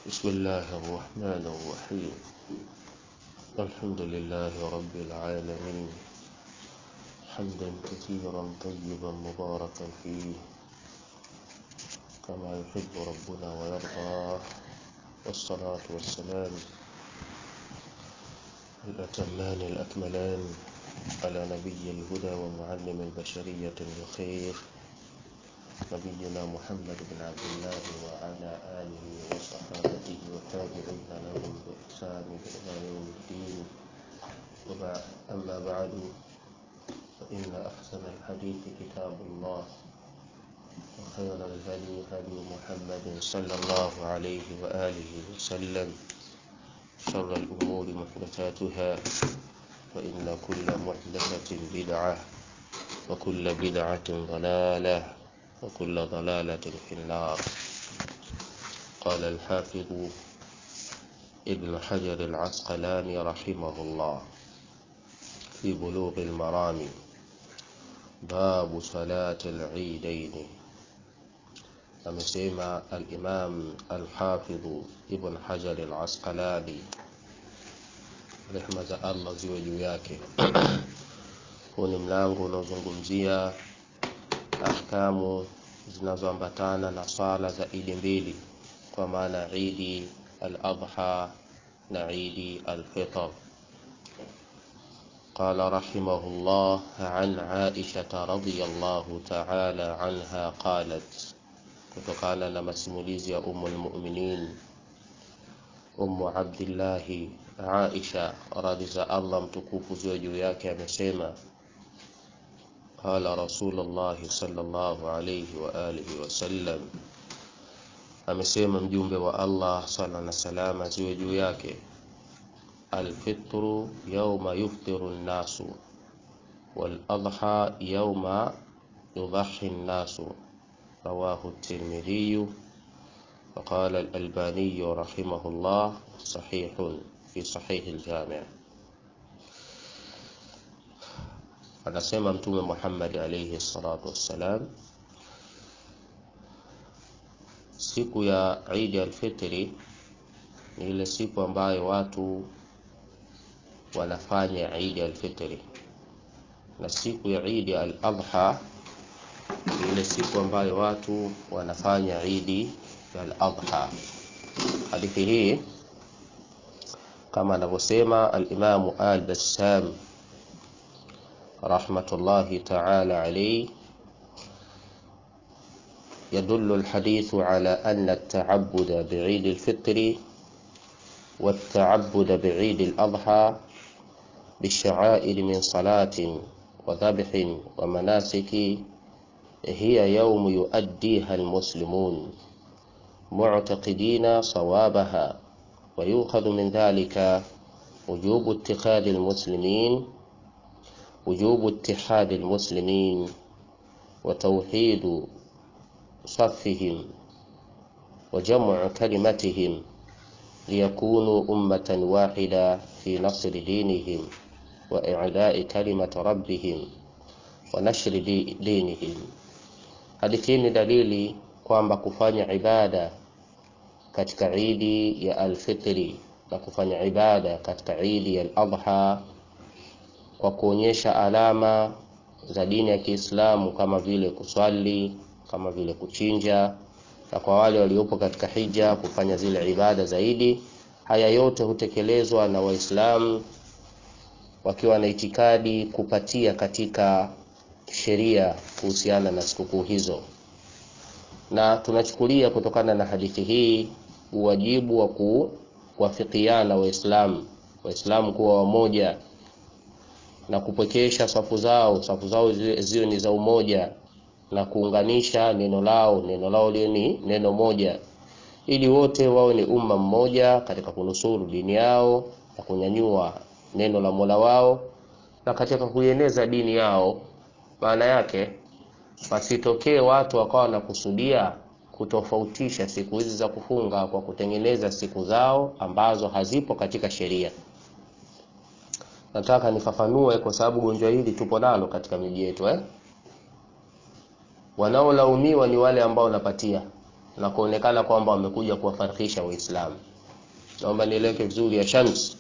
بسم الله الرحمن الرحيم الحمد لله رب العالمين حمدا كثيرا طيبا مباركا فيه كما يحب ربنا ويرضى والصلاة والسلام الأتمان الأكملان على نبي الهدى ومعلم البشرية الخير نبينا محمد بن عبد الله وعلى آله وصحابته والتابعين لهم بإحسان إلى يوم الدين وبعد أما بعد فإن أحسن الحديث كتاب الله وخير الهدي هدي محمد صلى الله عليه وآله وسلم شر الأمور محدثاتها فإن كل محدثة بدعة وكل بدعة ضلالة وكل ضلالة في النار قال الحافظ ابن حجر العسقلاني رحمه الله في بلوغ المرام باب صلاة العيدين amesema al-Imam al-Hafidh Ibn Hajar al-Asqalani rehma za Allah ziwe juu yake. Huu ni mlango unaozungumzia ahkamu zinazoambatana na swala za idi mbili, kwa maana idi al-Adha na idi al-Fitr. قال رحمه الله عن عائشة رضي الله تعالى عنها قالت kutokana na masimulizi ya umu lmuminin umu abdillahi aisha radhi za allah mtukufu ziwe juu yake amesema qala rasulullahi salllahu alaihi waalihi wasallam amesema mjumbe wa allah sala na salama ziwe juu yake alfitru yauma yuftiru nnasu waladha yauma yudahi nnasu رواه الترمذي وقال الألباني رحمه الله صحيح في صحيح الجامع anasema mtume Muhammad alayhi salatu wassalam, siku ya Idi al-Fitri ni ile siku ambayo watu wanafanya Idi al-Fitri, na siku ya Idi al-Adha ile siku ambayo watu wanafanya Idi al-Adha. Hadithi hii kama anavyosema al-Imamu al-Bassam rahmatullahi ta'ala alayhi يدل الحديث على أن التعبد بعيد الفطر والتعبد بعيد الأضحى بالشعائر من صلاة وذبح ومناسك هي يوم يؤديها المسلمون معتقدين صوابها ويؤخذ من ذلك وجوب اتخاذ المسلمين وجوب اتحاد المسلمين وتوحيد صفهم وجمع كلمتهم ليكونوا أمة واحدة في نصر دينهم وإعلاء كلمة ربهم ونشر دينهم Hadithi hii ni dalili kwamba kufanya ibada katika idi ya alfitri na kufanya ibada katika idi ya al-adha kwa kuonyesha alama za dini ya Kiislamu kama vile kuswali, kama vile kuchinja, na kwa wale waliopo katika hija kufanya zile ibada zaidi. Haya yote hutekelezwa na Waislamu wakiwa na itikadi kupatia katika sheria kuhusiana na sikukuu hizo, na tunachukulia kutokana na hadithi hii uwajibu wa kuwafikiana Waislamu Waislamu kuwa wamoja na kupwekesha safu zao safu zao ziwe ni za umoja na kuunganisha neno lao neno lao liwe ni neno moja, ili wote wawe ni umma mmoja katika kunusuru dini yao na kunyanyua neno la Mola wao na katika kuieneza dini yao maana yake wasitokee watu wakawa wanakusudia kutofautisha siku hizi za kufunga kwa kutengeneza siku zao ambazo hazipo katika sheria. Nataka nifafanue kwa sababu gonjwa hili tupo nalo katika miji yetu eh? Wanaolaumiwa ni wale ambao wanapatia na kuonekana kwamba wamekuja kuwafarikisha Waislamu. Naomba nieleweke vizuri ya Shams.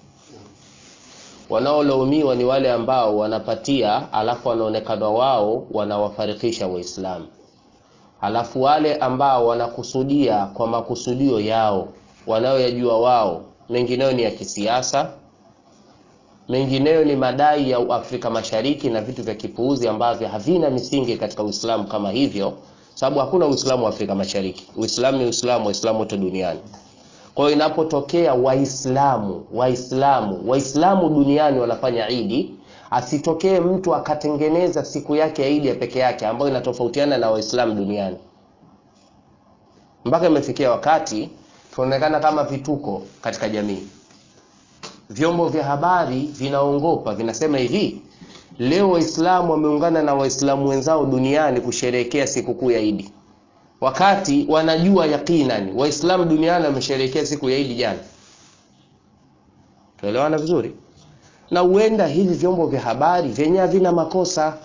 Wanaolaumiwa ni wale ambao wanapatia, alafu wanaonekana wao wanawafarikisha Waislamu, alafu wale ambao wanakusudia kwa makusudio yao wanayoyajua wao, mengineyo ni ya kisiasa, mengineyo ni madai ya Afrika Mashariki na vitu vya kipuuzi ambavyo havina misingi katika Uislamu kama hivyo, sababu hakuna Uislamu wa Afrika Mashariki. Uislamu ni Uislamu, Waislamu wote duniani. Kwa hiyo inapotokea Waislamu Waislamu Waislamu duniani wanafanya Idi, asitokee mtu akatengeneza siku yake ya Idi ya peke yake ambayo inatofautiana na Waislamu duniani, mpaka imefikia wakati tunaonekana kama vituko katika jamii. Vyombo vya habari vinaongopa, vinasema hivi, leo Waislamu wameungana na Waislamu wenzao duniani kusherehekea sikukuu ya Idi wakati wanajua yaqinan Waislamu duniani wamesherehekea siku ya Idi jana. Tuelewana vizuri? Na huenda hivi vyombo vya habari vyenye havina makosa,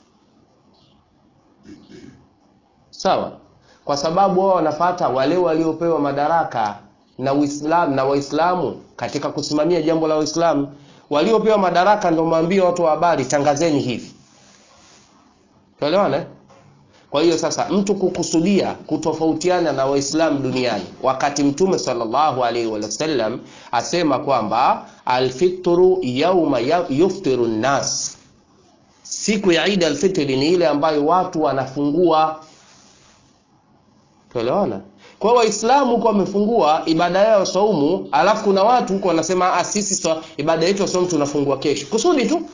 sawa, kwa sababu wao wanafata wale waliopewa madaraka na Uislamu na Waislamu katika kusimamia jambo la Waislamu. Waliopewa madaraka ndio mwambie watu wa habari, tangazeni hivi. Tuelewana? Kwa hiyo sasa mtu kukusudia kutofautiana na Waislamu duniani wakati Mtume sallallahu alaihi wasallam asema kwamba alfitru yauma yuftiru nnas, siku ya Eid alfitri ni ile ambayo watu wanafungua. Tuelewana? Kwa hiyo Waislamu huko wamefungua ibada yao saumu, alafu kuna watu huko wanasema ah, sisi so, ibada yetu ya saumu tunafungua kesho, kusudi tu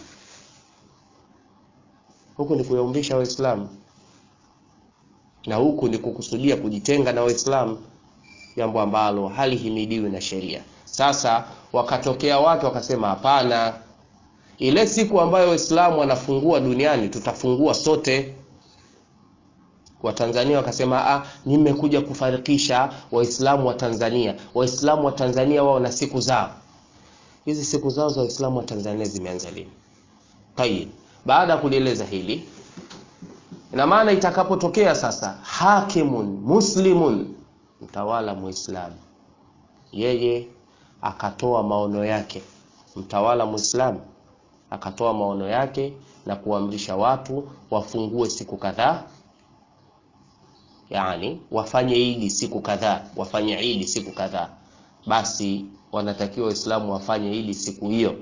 huku ni kuyaumbisha Waislamu na huku ni kukusudia kujitenga na Waislamu, jambo ambalo halihimidiwi na sheria. Sasa wakatokea watu wakasema, hapana, ile siku ambayo Waislamu wanafungua duniani tutafungua sote. Watanzania wakasema, ah, nimekuja kufarikisha Waislamu wa Tanzania. Waislamu wa Tanzania wao na siku zao. Hizi siku zao za Waislamu wa Tanzania zimeanza lini? Tayib, baada ya kulieleza hili ina maana itakapotokea sasa hakimun muslimun, mtawala muislamu, yeye akatoa maono yake, mtawala muislamu akatoa maono yake na kuamrisha watu wafungue siku kadhaa, yani wafanye idi siku kadhaa, wafanye idi siku kadhaa, basi wanatakiwa Waislamu wafanye idi siku hiyo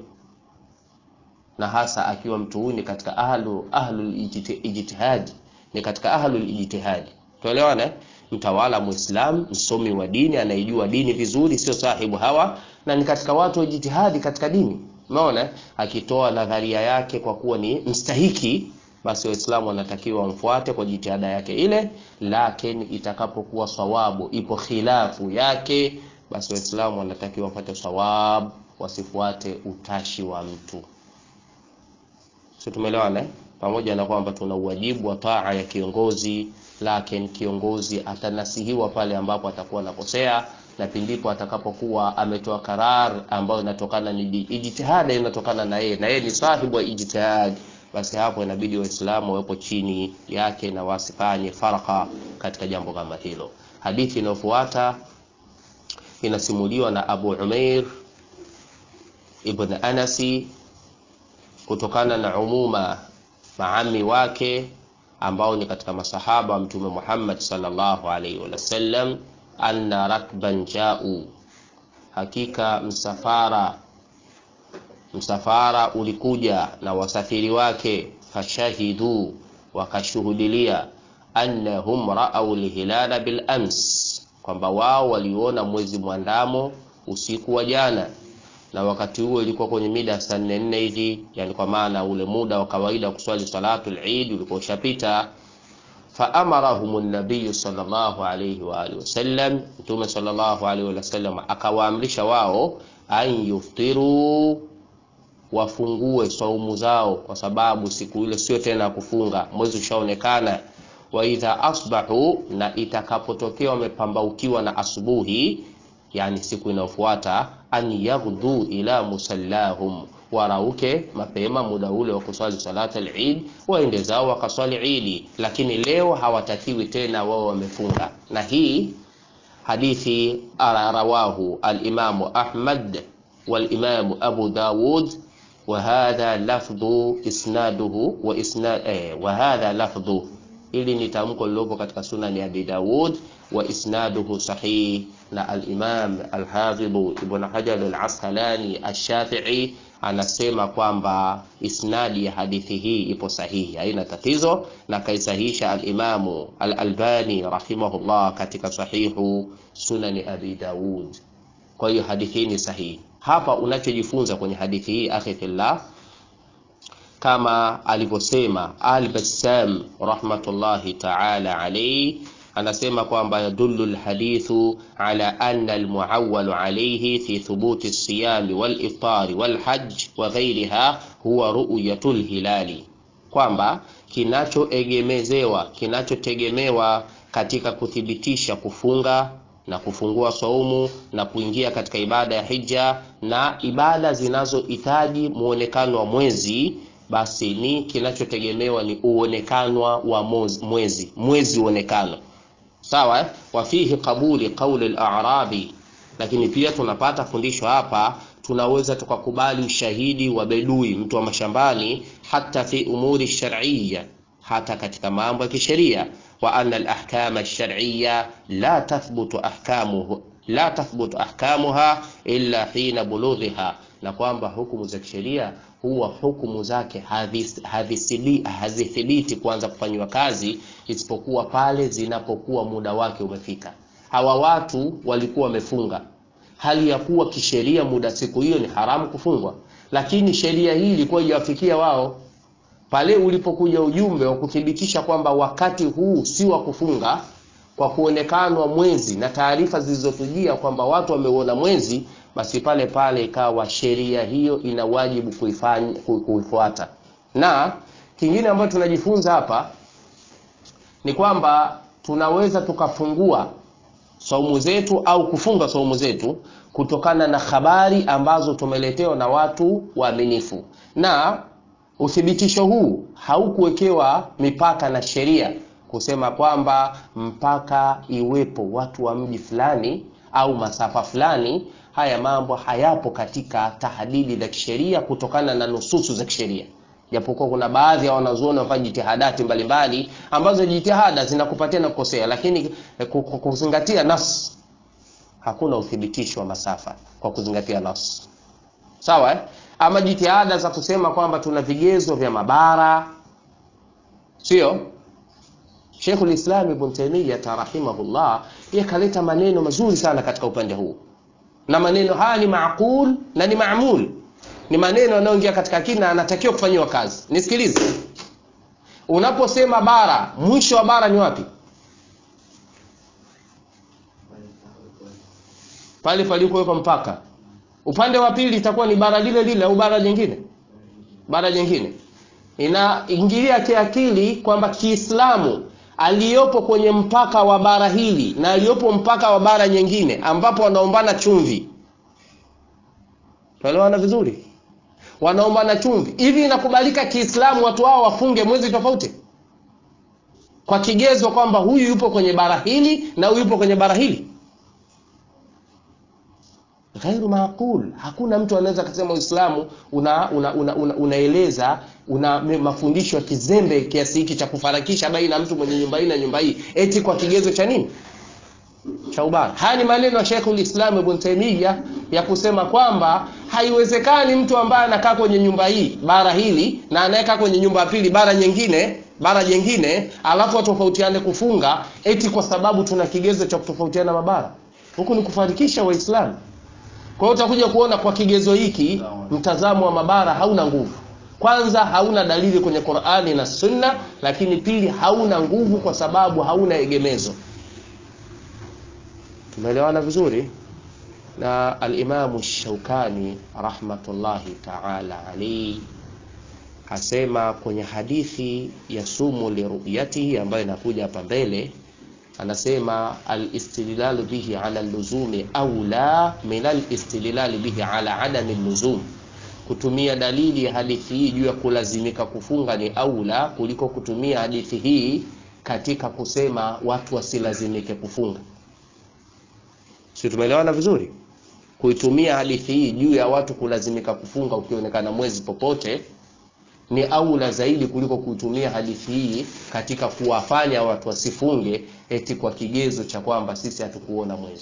na hasa akiwa mtu huyu ni katika ahlu ahlul ijtihad, ni katika ahlul ijtihad. Tuelewana, mtawala Muislam, msomi wa dini, anaijua dini vizuri, sio sahibu hawa, na ni katika watu wa ijtihadi katika dini. Umeona, akitoa nadharia yake kwa kuwa ni mstahiki, basi Waislamu wanatakiwa wamfuate kwa jitihada yake ile, lakini itakapokuwa sawabu ipo khilafu yake, basi Waislamu wanatakiwa wafuate sawabu, wasifuate utashi wa mtu. Si tumeelewana? Pamoja na kwamba tuna uwajibu wa taa ya kiongozi, lakini kiongozi atanasihiwa pale ambapo atakuwa anakosea, na pindipo atakapokuwa ametoa karar ambayo inatokana ni ijtihada, inatokana na yeye na yeye ni sahibu wa ijtihad, basi hapo inabidi Waislamu wawepo chini yake na wasifanye faraka katika jambo kama hilo. Hadithi inayofuata inasimuliwa na Abu Umair ibn Anasi kutokana na umuma maami wake ambao ni katika masahaba wa Mtume Muhammad sallallahu alaihi wasallam, anna rakban jau, hakika msafara msafara ulikuja na wasafiri wake, fashahidu, wakashuhudilia, annahum raau lhilala bil ams, kwamba wao waliona mwezi mwandamo usiku wa jana na wakati huo ilikuwa kwenye mida ya saa nne nne hivi, yani kwa maana ule muda wa kawaida wa kuswali salatul Eid ulikuwa ushapita. Fa amarahum nabiy sallallahu alayhi wa alihi wasallam, Mtume sallallahu alayhi wasallam akawaamrisha wao an yuftiru, wafungue saumu zao, kwa sababu siku ile sio tena kufunga, mwezi ushaonekana. Wa idha asbahu, na itakapotokea wamepambaukiwa na asubuhi yani siku inayofuata, an yaghdu ila musallahum, warauke mapema muda ule wa kuswali salata al-Eid, waende zao wakaswali Idi, lakini leo hawatakiwi tena, wao wamefunga. Na hii hadithi rawahu al-Imamu Ahmad wal-Imamu Abu Dawud wa hadha lafdhu isnaduhu wa isnad eh, wa hadha lafdhu ili ni tamko lilopo katika sunani Abi Dawud wa isnaduhu sahih, na al-Imam al-Hafidh Ibn Hajar al-Asqalani ash-Shafi'i anasema kwamba isnadi ya hadithi hii ipo sahihi, haina tatizo, na kaisahisha al-Imamu al-Albani rahimahullah katika sahihu sunani Abi Dawud. Kwa hiyo hadithi hii ni sahihi. Hapa unachojifunza kwenye hadithi hii akhi fillah kama alivyosema Al-Bassam rahmatullahi ta'ala alayhi, anasema kwamba yadullu alhadithu ala anna almuawwalu alayhi fi thubuti as-siyami wal-iftari wal-hajj wa ghayriha huwa ru'yatul hilali, kwamba kinachoegemezewa kinachotegemewa katika kuthibitisha kufunga na kufungua saumu na kuingia katika ibada ya hija na ibada zinazohitaji muonekano wa mwezi basi ni kinachotegemewa ni uonekanwa wa mwezi mwezi uonekano sawa. Wafihi qabuli qauli al-a'rabi, lakini pia tunapata fundisho hapa, tunaweza tukakubali ushahidi wa bedui, mtu wa mashambani, hata fi umuri shar'iyya, hata katika mambo ya kisheria. Wa anna al-ahkam ash-shar'iyya la tathbutu ahkamuhu la tathbutu ahkamuha illa hina bulughiha, na kwamba hukumu za kisheria huwa hukumu zake hazithibiti kuanza kufanywa kazi isipokuwa pale zinapokuwa muda wake umefika. Hawa watu walikuwa wamefunga hali ya kuwa kisheria muda siku hiyo ni haramu kufungwa, lakini sheria hii ilikuwa ijawafikia wao pale ulipokuja ujumbe wa kuthibitisha kwamba wakati huu si wa kufunga kwa kuonekanwa mwezi na taarifa zilizotujia kwamba watu wameuona mwezi basi pale pale ikawa sheria hiyo ina wajibu kuifanya kuifuata. Na kingine ambacho tunajifunza hapa ni kwamba tunaweza tukafungua saumu zetu au kufunga saumu zetu kutokana na habari ambazo tumeletewa na watu waaminifu, na uthibitisho huu haukuwekewa mipaka na sheria kusema kwamba mpaka iwepo watu wa mji fulani au masafa fulani. Haya mambo hayapo katika tahdidi za kisheria kutokana na nususu za kisheria, japokuwa kuna baadhi ya wanazuoni wafanya jitihadati mbalimbali ambazo jitihada zinakupatia na kukosea, lakini kuzingatia nas, hakuna uthibitisho wa masafa kwa kuzingatia nas, sawa eh? Ama jitihada za kusema kwamba tuna vigezo vya mabara, sio Sheikhul Islam Ibn Taymiyyah rahimahullah yakaleta maneno mazuri sana katika upande huu, na maneno haya ni maaqul na ni maamul, ni maneno yanayoingia katika akili na anatakiwa kufanyiwa kazi. Nisikilize, unaposema bara, mwisho wa bara ni wapi? Pale palipowekwa mpaka. Upande wa pili itakuwa ni bara lile lile au bara jingine? Bara jingine. Inaingilia kiakili kwamba Kiislamu aliyopo kwenye mpaka wa bara hili na aliyopo mpaka wa bara nyingine ambapo wanaombana chumvi, tuelewana vizuri, wanaombana chumvi. Hivi inakubalika Kiislamu watu hao wafunge mwezi tofauti kwa kigezo kwamba huyu yupo kwenye bara hili na huyu yupo kwenye bara hili? Ghairu maaqul. Hakuna mtu anaweza kusema Uislamu una unaeleza una, una, una mafundisho ya kizembe kiasi hiki cha kufarakisha baina ya mtu mwenye nyumba hii na nyumba hii eti kwa kigezo cha nini? Cha ubara. Haya ni maneno ya Sheikhul Islam Ibn Taymiyyah ya kusema kwamba haiwezekani mtu ambaye anakaa kwenye nyumba hii bara hili na anayekaa kwenye nyumba ya pili bara nyingine bara jingine alafu atofautiane kufunga eti kwa sababu tuna kigezo cha kutofautiana mabara. Huku ni kufarikisha Waislamu. Kwa hiyo utakuja kuona kwa kigezo hiki mtazamo wa mabara hauna nguvu. Kwanza hauna dalili kwenye Qur'ani na Sunna, lakini pili hauna nguvu kwa sababu hauna egemezo. Tumeelewana vizuri? Na al-Imamu Shaukani rahmatullahi ta'ala alayhi asema kwenye hadithi ya sumu liruyatihi ambayo inakuja hapa mbele anasema alistidlalu bihi ala luzumi aula min alistidlali bihi ala adami luzum, kutumia dalili ya hadithi hii juu ya kulazimika kufunga ni aula kuliko kutumia hadithi hii katika kusema watu wasilazimike kufunga. Si tumeelewana vizuri? Kuitumia hadithi hii juu ya watu kulazimika kufunga ukionekana mwezi popote ni aula zaidi kuliko kuitumia hadithi hii katika kuwafanya watu wasifunge eti kwa kigezo cha kwamba sisi hatukuona mwezi.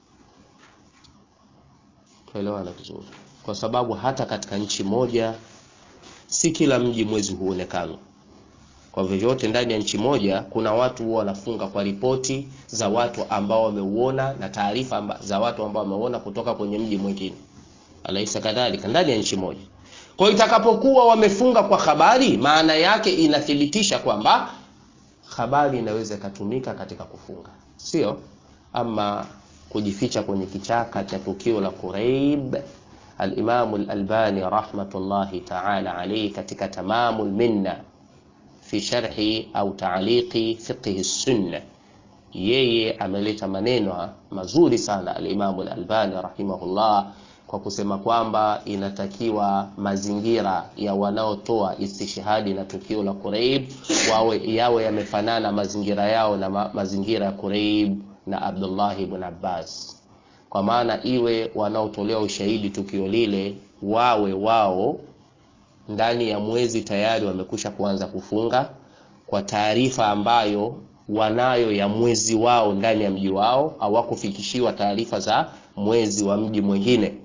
Tuelewana vizuri, kwa sababu hata katika nchi moja si kila mji mwezi huonekana. Kwa vyovyote, ndani ya nchi moja kuna watu huwa wanafunga kwa ripoti za watu ambao wameuona na taarifa za watu ambao wameuona kutoka kwenye mji mwingine, alaisa kadhalika, ndani ya nchi moja. Kwa hiyo itakapokuwa wamefunga kwa habari, maana yake inathibitisha kwamba habari inaweza ikatumika katika kufunga, sio ama kujificha kwenye kichaka cha tukio la Quraib. Al-Imam al-Albani rahmatullahi ta'ala alayhi katika Tamamul Minna fi sharhi au ta'liqi fiqh sunna, yeye ameleta maneno mazuri sana al-Imam al-Albani rahimahullah kwa kusema kwamba inatakiwa mazingira ya wanaotoa istishhadi na tukio la Quraib wawe yawe yamefanana mazingira yao na ma, mazingira ya Quraib na Abdullah ibn Abbas, kwa maana iwe wanaotolea ushahidi tukio lile wawe wao ndani ya mwezi tayari wamekusha kuanza kufunga kwa taarifa ambayo wanayo ya mwezi wao ndani ya mji wao, hawakufikishiwa taarifa za mwezi wa mji mwingine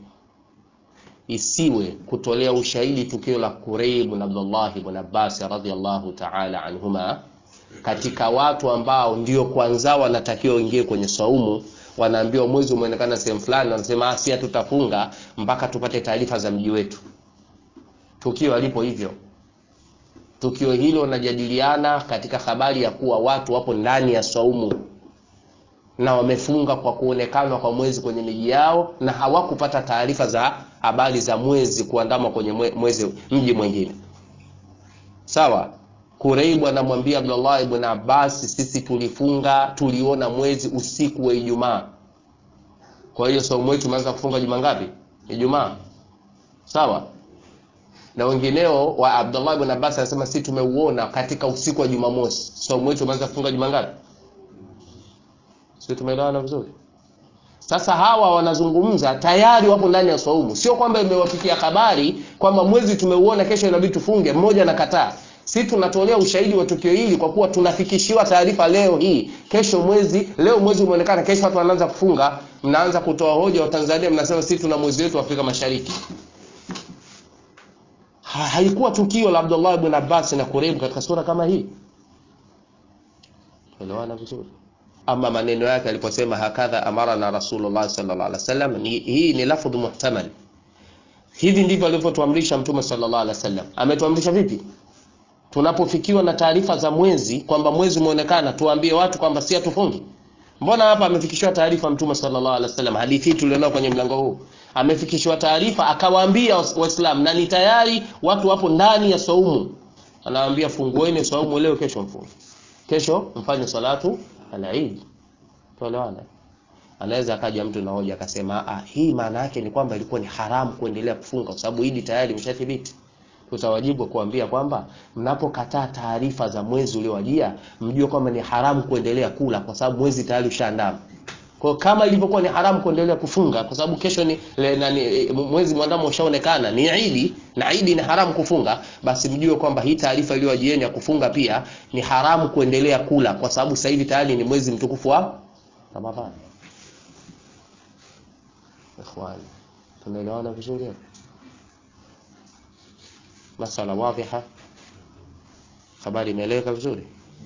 isiwe kutolea ushahidi tukio la Quraib na Abdullah ibn Abbas radhiyallahu ta'ala anhuma katika watu ambao ndio kwanza wanatakiwa waingie kwenye saumu, wanaambiwa mwezi umeonekana sehemu fulani, wanasema si hatutafunga mpaka tupate taarifa za mji wetu. Tukio alipo hivyo, tukio hilo wanajadiliana katika habari ya kuwa watu wapo ndani ya saumu na wamefunga kwa kuonekana kwa mwezi kwenye miji yao na hawakupata taarifa za habari za mwezi kuandama kwenye mwezi mji mwingine. Sawa. Kuraibu anamwambia Abdullah ibn Abbas, sisi tulifunga, tuliona mwezi usiku wa Ijumaa. Kwa hiyo saumu yetu tumeanza kufunga juma ngapi? Ijumaa. Sawa. Na wengineo wa Abdullah ibn Abbas anasema sisi tumeuona katika usiku wa Jumamosi. Saumu yetu tumeanza kufunga juma ngapi? Sisi tumeelewana vizuri. Sasa hawa wanazungumza tayari wapo ndani ya saumu, sio kwamba imewafikia habari kwamba mwezi tumeuona, kesho inabidi tufunge. Mmoja anakataa. Si tunatolea ushahidi wa tukio hili kwa kuwa tunafikishiwa taarifa leo hii, kesho mwezi, leo mwezi umeonekana, kesho watu wanaanza kufunga. Mnaanza kutoa hoja wa Tanzania, mnasema sisi tuna mwezi wetu wa Afrika Mashariki. Ha, haikuwa tukio la Abdullah ibn Abbas na Kuraibu katika sura kama hii. Elewana vizuri. Ama maneno yake aliposema hakadha amarana Rasulullah sallallahu alaihi wasallam, ni hii ni lafdhu muhtamal. Hivi ndivyo alivyotuamrisha Mtume sallallahu alaihi wasallam. Ametuamrisha vipi? Tunapofikiwa na taarifa za mwezi kwamba mwezi umeonekana, tuambie watu kwamba si hatufungi. Mbona hapa amefikishiwa taarifa Mtume sallallahu alaihi wasallam? Hadithi tulionao kwenye mlango huu, amefikishiwa taarifa akawaambia Waislamu, na ni tayari watu wapo ndani ya saumu, anawaambia fungueni saumu leo, kesho mfunge, kesho mfanye salatu al-Eid. Tuelewana? Anaweza akaja mtu na hoja akasema, ah, hii maana yake ni kwamba ilikuwa ni haramu kuendelea kufunga kwa sababu Eid tayari imeshathibiti. Tutawajibu kuambia kwamba mnapokataa taarifa za mwezi uliowajia, mjue kwamba ni haramu kuendelea kula kwa sababu mwezi tayari ushaandama. Kwa kama ilivyokuwa ni haramu kuendelea kufunga kwa sababu kesho ni le, nani, mwezi mwandamo ushaonekana ni Eid na Eid ni haramu kufunga, basi mjue kwamba hii taarifa iliyowajieni ya kufunga pia ni haramu kuendelea kula kwa sababu sasa hivi tayari ni mwezi mtukufu wa Ramadhani. Ikhwani, tunaelewana vizuri hapo? Masala wadhiha, habari imeeleweka vizuri.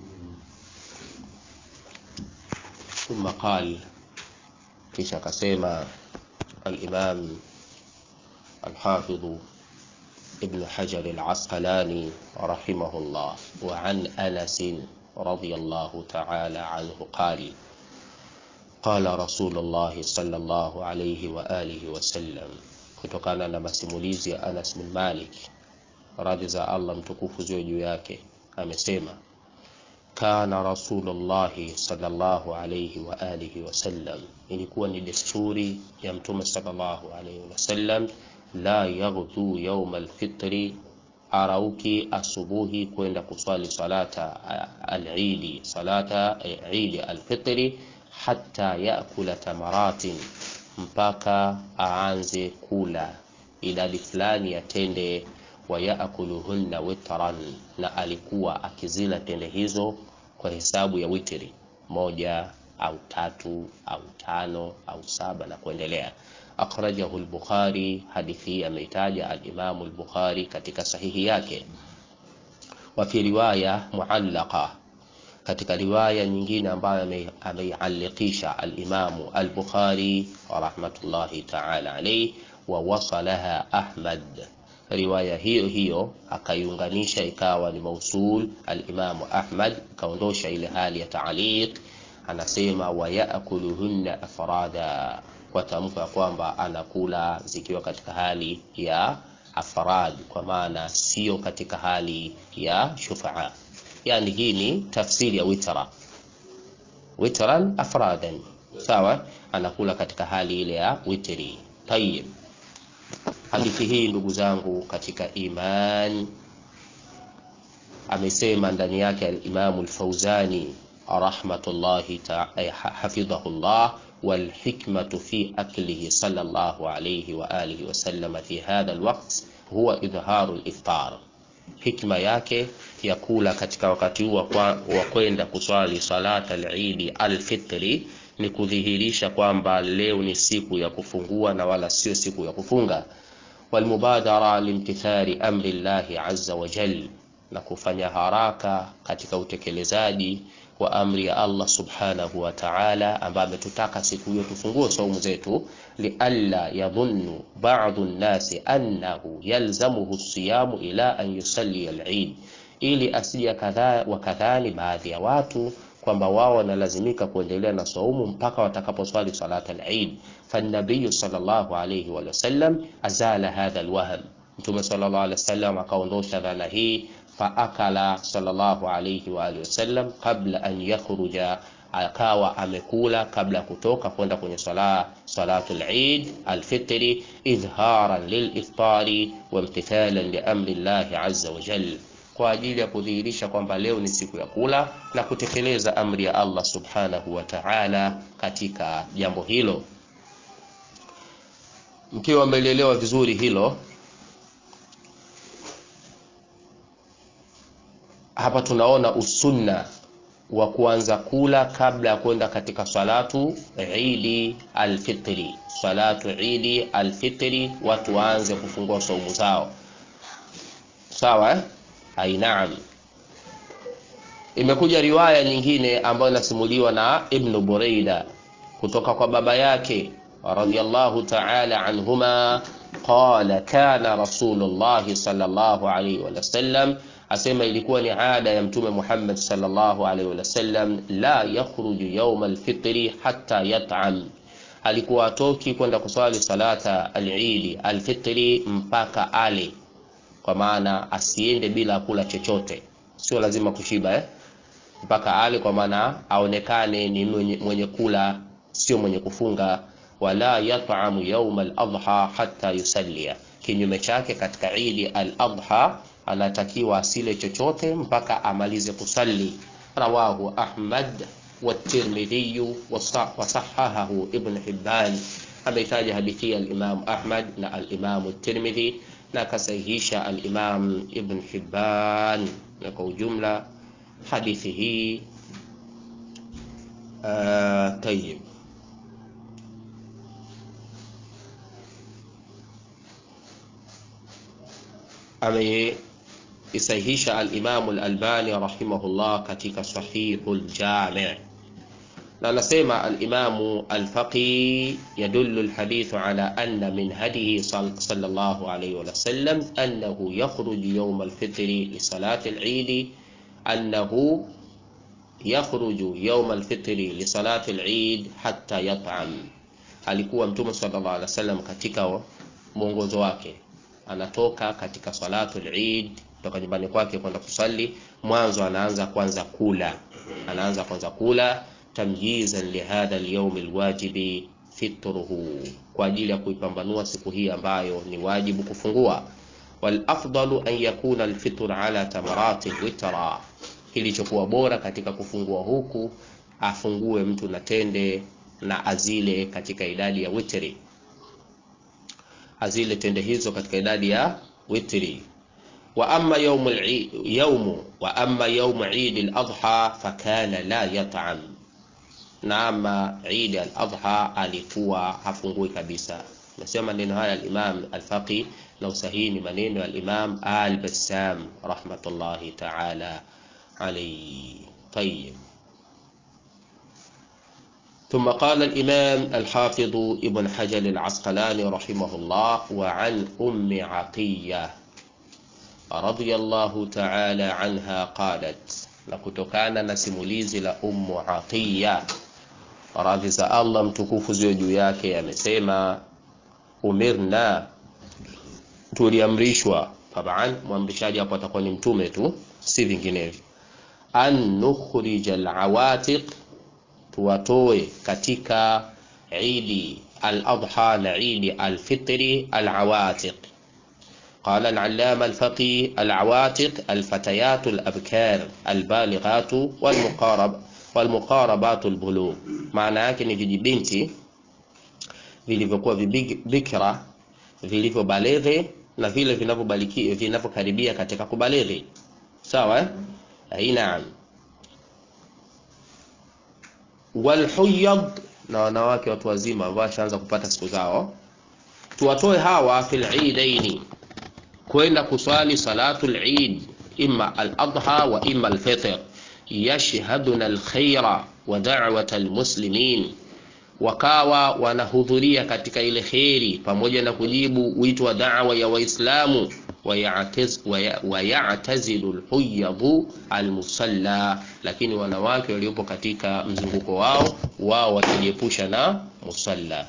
Thumma qal, kisha akasema al-Imam al-Hafidh Ibn Hajar al-Asqalani rahimahullah wa an Anas radiyallahu ta'ala anhu qala qala Rasulullah sallallahu alayhi wa alihi wa sallam, kutokana na masimulizi ya Anas bin Malik radhi za Allah mtukufu ziwe juu yake, amesema kana Rasulullahi sallallahu alayhi wa alihi wasallam, ilikuwa ni desturi ya Mtume sallallahu alayhi wasallam la yaghdu yauma alfitri, arauki asubuhi kwenda kuswali salata alidi, salata idi alfitri, hatta yakula tamaratin, mpaka aanze kula idadi fulani ya tende wa yaakuluhunna witran, na alikuwa akizila tende hizo kwa hesabu ya witri moja au tatu au tano au saba na kuendelea. Akhrajahu al-Bukhari, hadithi hii ameitaja al-Imam al-Bukhari katika sahihi yake. Wa fi riwaya muallaqa, katika riwaya nyingine ambayo ameialikisha al-Imam al-Bukhari rahmatullahi ta'ala alayhi, wa wasalaha Ahmad riwaya hiyo hiyo akaiunganisha ikawa ni mausul alimamu Ahmad, akaondosha ile hali ya taaliq. Anasema wayakuluhunna afrada, kwa tamko ya kwamba anakula zikiwa katika hali ya afrad, kwa maana sio katika hali ya shufaa. Yani hii ni tafsiri ya witra, witran afradan, sawa, anakula katika hali ile ya witri. Tayib. Hadithi hii ndugu zangu katika iman, amesema ndani yake al-Imam al-Fauzani rahmatullahi hafidhahullah, wal hikmatu fi aklihi sallallahu alayhi wa alihi wa sallam fi hadha al-waqt huwa idharu al-iftar, hikma yake ya kula katika wakati huu wa kwenda kuswali salata al-Eid al-Fitri ni kudhihirisha kwamba leo ni siku ya kufungua na wala sio siku ya kufunga walmubadara limtithali amri llahi azza wa jal, na kufanya haraka katika utekelezaji wa amri ya Allah subhanahu wa ta'ala, ambaye ametutaka siku hiyo tufungue saumu zetu, lialla yadhunnu ba'dhu nnasi annahu yalzamuhu siyamu ila an yusalli al-Eid, ili asije kadhaa wakadhani baadhi ya watu kwamba wao wanalazimika kuendelea na saumu mpaka watakaposwali salat al-Eid. Fannabiyu sallallahu alayhi wa sallam azala hadha alwahm, Mtume sallallahu alayhi wasallam akaondosha dhana hii. Faakala sallallahu alayhi wa alihi wasallam qabla an yakhruja, akawa amekula kabla ya kutoka kwenda kwenye sala salatul Eid alfitri, idharan liliftari wa imtithalan li amri llahi azza wa jalla kwa ajili ya kudhihirisha kwamba leo ni siku ya kula na kutekeleza amri ya Allah subhanahu wa ta'ala katika jambo hilo. Mkiwa mmelielewa vizuri hilo, hapa tunaona usunna wa kuanza kula kabla ya kwenda katika salatu idi alfitri. Salatu idi alfitri, watu waanze kufungua saumu zao, sawa eh? Ai, naam. Imekuja riwaya nyingine ambayo inasimuliwa na Ibn Buraida kutoka kwa baba yake radhiyallahu ta'ala anhuma, qala kana Rasulullah sallallahu alayhi wa sallam, asema ilikuwa ni ada ya Mtume Muhammad sallallahu alayhi wa sallam, la yakhruju yawm alfitri hatta yat'am, alikuwa atoki kwenda kuswali salata al-Eid alfitri mpaka ale kwa maana asiende bila kula chochote, sio lazima kushiba eh? mpaka ale, kwa maana aonekane ni mwenye, mwenye kula, sio mwenye kufunga. Wala yat'amu yawm al-adha hatta yusallia, kinyume chake katika idi al-adha anatakiwa asile chochote mpaka amalize kusali. Rawahu Ahmad wa Tirmidhi wa sahahahu Ibn Hibban, ameitaja hadithi ya al-Imam Ahmad na al-Imam Tirmidhi na akasahihisha al-Imam Ibn Hibban, na kwa ujumla hadithi hii uh, tayyib. Ameisahihisha al-Imam al-Albani rahimahullah katika Sahihul Jami' na anasema al-Imamu al-Faqi yadullu al-hadithu ala anna min hadihi sallallahu alayhi wa sallam annahu yakhruju yawm al-fitri li salati al-Eid annahu yakhruju yawm al-fitri li salati al-Eid hatta yat'am. Alikuwa Mtume sallallahu alayhi wasallam katika mwongozo wake anatoka katika salatu al-Eid kutoka nyumbani kwake kwenda kusali, mwanzo anaanza kwanza kula, anaanza kwanza kula tamyizan lihadha alyawm alwajibi fitruhu, kwa ajili ya kuipambanua siku hii ambayo ni wajibu kufungua. Wal afdalu an yakuna alfitr ala tamarati witra, kilichokuwa bora katika kufungua huku afungue mtu na tende na azile katika idadi ya witri, azile tende hizo katika idadi ya witri. Wa amma yawm al-yawm wa amma yawm Eid al-Adha fakana la yat'am, na ama Eid al-Adha alikuwa hafungui kabisa. Nasema maneno haya al-Imam al-Faqih na usahihi ni maneno ya al-Imam al-Bassam rahmatullahi ta'ala alayhi. Tayyib. ثم قال الإمام الحافظ ابن حجر العسقلاني رحمه الله وعن أم عطية رضي الله تعالى عنها قالت لكتكان نسموليزي لأم عطية radhi za Allah mtukufu ziwe juu yake amesema umirna tuliamrishwa taban mwamrishaji hapo atakuwa ni mtume tu si vinginevyo an nukhrija alawatiq tuwatoe katika idi al-adha na idi al-fitri al-awatiq قال العلامة الفقيه العواتق الفتيات الأبكار البالغات والمقارب والمقاربات البلوغ maana yake ni vijibinti vilivyokuwa bikra vilivyobaleghe na vile vinavyokaribia katika kubaleghe sawa eh? naam walhuyad na wanawake watu wazima ambao washaanza kupata siku zao tuwatoe hawa fil idaini kwenda kuswali salatul eid imma al-adha wa imma al-fitr yashhaduna al-khaira wa da'wata al-muslimin wakawa wanahudhuria katika ile kheri pamoja na kujibu wito wa da'wa ya waislamu wayatazilu lhuyadhu almusalla, lakini wanawake waliopo katika mzunguko wao wao wakijiepusha na musalla,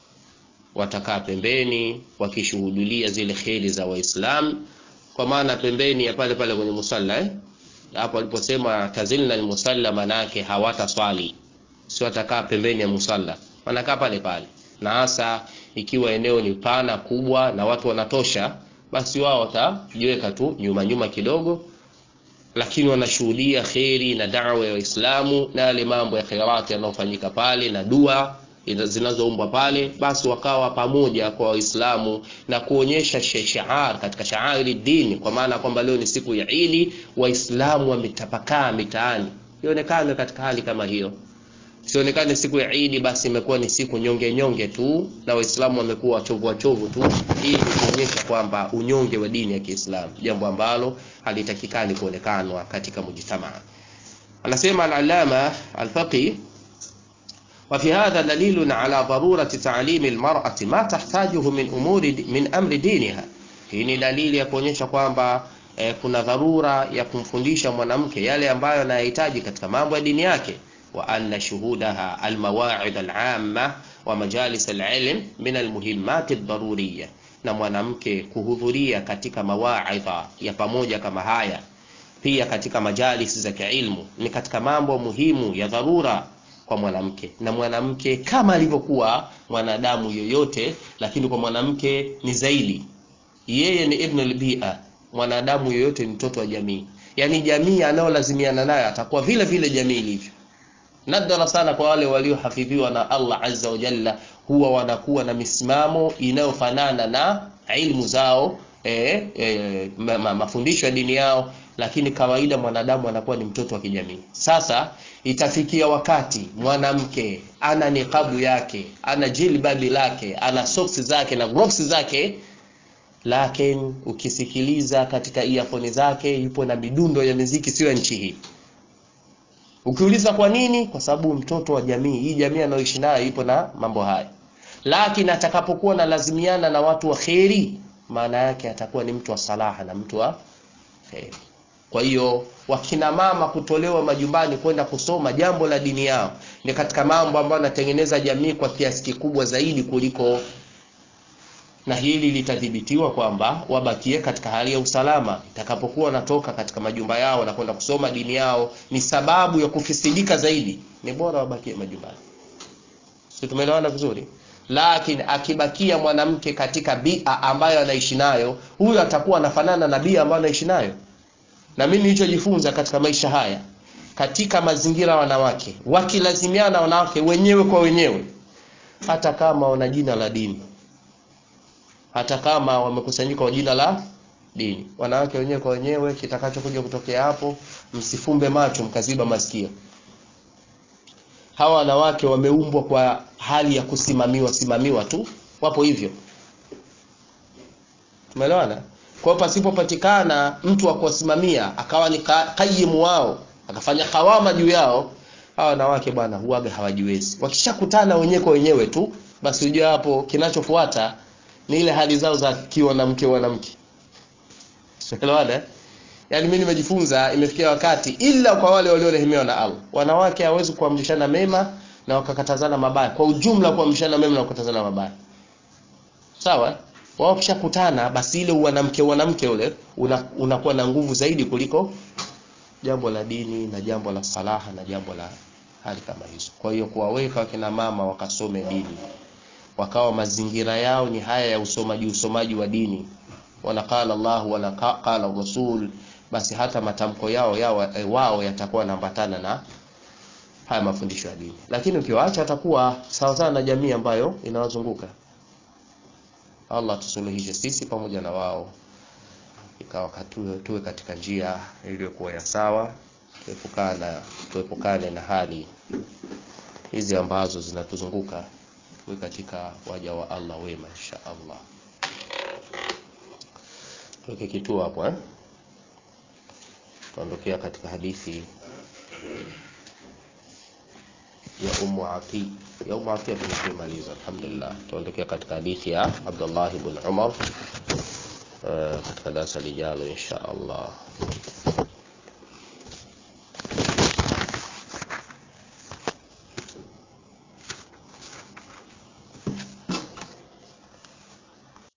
watakaa pembeni wakishuhudulia zile kheri za Waislamu, kwa maana pembeni ya pale pale kwenye musalla eh? Hapo aliposema tazilna almusalla, manake hawataswali, sio watakaa pembeni ya musalla, wanakaa pale pale, na hasa ikiwa eneo ni pana kubwa na watu wanatosha basi wao watajiweka tu nyuma nyuma kidogo, lakini wanashuhudia kheri na da'wa ya Waislamu na yale mambo ya khairati yanayofanyika pale na dua zinazoumbwa pale, basi wakawa pamoja kwa Waislamu na kuonyesha shiar katika shairi dini, kwa maana kwamba leo ni siku ya Idi, Waislamu wametapakaa mitaani, ionekane katika hali kama hiyo sionekane siku ya Idi basi imekuwa ni siku nyonge nyonge tu na Waislamu wamekuwa wachovu wachovu tu, ili kuonyesha kwamba unyonge wa dini ya Kiislamu, jambo ambalo halitakikani kuonekanwa katika mujtamaa. Anasema al-Allama al-Faqih, wa fi hadha dalilun ala darurati ta'limi al-mar'ati ma tahtajuhu min umuri min amri diniha. Hii ni dalili ya kuonyesha kwamba eh, kuna dharura ya kumfundisha mwanamke yale ambayo anayahitaji katika mambo ya dini yake wa anna shuhudaha almawa'id al'amma wa majalis al'ilm min almuhimmat ad-daruriyya, na mwanamke kuhudhuria katika mawaidha ya pamoja kama haya, pia katika majalis za kiilmu ni katika mambo muhimu ya dharura kwa mwanamke, na mwanamke kama alivyokuwa mwanadamu yoyote, lakini kwa mwanamke ni zaidi. Yeye ni ibn al-bi'a, mwanadamu yoyote ni mtoto wa jamii, yani jamii anayolazimiana nayo atakuwa vile vile jamii ilivyo nadra sana kwa wale waliohafidhiwa na Allah azza wa jalla, huwa wanakuwa na misimamo inayofanana na ilmu zao e, e, ma, ma, mafundisho ya dini yao, lakini kawaida mwanadamu anakuwa ni mtoto wa kijamii. Sasa itafikia wakati mwanamke ana niqabu yake, ana jilbabi lake, ana soksi zake na gloves zake, lakini ukisikiliza katika earphone zake yupo na midundo ya muziki sio ya nchi hii. Ukiuliza kwa nini? Kwa sababu mtoto wa jamii hii, jamii anayoishi nayo ipo na mambo haya, lakini atakapokuwa na lazimiana na watu wa kheri, maana yake atakuwa ni mtu wa salaha na mtu wa kheri. Kwa hiyo wakina mama kutolewa majumbani kwenda kusoma jambo la dini yao ni katika mambo ambayo yanatengeneza jamii kwa kiasi kikubwa zaidi kuliko na hili litadhibitiwa kwamba wabakie katika hali ya usalama. Itakapokuwa wanatoka katika majumba yao na kwenda kusoma dini yao, ni sababu ya kufisidika zaidi, ni bora wabakie majumbani. si tumeelewana vizuri lakini akibakia mwanamke katika bia ambayo anaishi nayo huyo atakuwa anafanana na bia ambayo anaishi nayo na mimi nilichojifunza katika maisha haya katika mazingira wanawake wakilazimiana wanawake wenyewe kwa wenyewe hata kama wana jina la dini hata kama wamekusanyika kwa jina la dini wanawake wenyewe kwa wenyewe kitakachokuja kutokea hapo msifumbe macho mkaziba masikio hawa wanawake wameumbwa kwa hali ya kusimamiwa simamiwa tu wapo hivyo tumeelewana kwa hiyo pasipopatikana mtu wa kuwasimamia akawa ni kayimu wao akafanya kawama juu yao hawa wanawake bwana huaga hawajiwezi wakishakutana wenyewe kwa wenyewe tu basi ujue hapo kinachofuata ni ile hali zao za kiwanamke wanamke tumeelewana yaani mimi nimejifunza imefikia wakati ila kwa wale waliorehemewa na Allah wanawake hawezi kuamrishana mema na wakakatazana mabaya kwa ujumla kuamrishana mema na kukatazana mabaya sawa wao kishakutana basi ile wanamke wanamke ule unakuwa una na nguvu zaidi kuliko jambo la dini na jambo la salaha na jambo la hali kama hizo kwa hiyo kuwaweka wakina mama wakasome dini wakawa mazingira yao ni haya ya usomaji usomaji wa dini wana qala Allah wala qala Rasul basi hata matamko yao yao e, wao yatakuwa yanaambatana na haya mafundisho ya dini lakini ukiwaacha atakuwa sawa sawa na jamii ambayo inawazunguka Allah tusuluhishe sisi pamoja na wao ikawa tuwe, tuwe katika njia iliyokuwa ya sawa tuepukana tuepukane na hali hizi ambazo zinatuzunguka tuwe katika waja wa Allah wema insha Allah tuweke kituo hapo eh tuondokea katika hadithi ya Ummu Ati ya Ummu Ati tumemaliza alhamdulillah tuondokea katika hadithi ya Abdullah ibn Umar uh, katika darasa lijalo insha Allah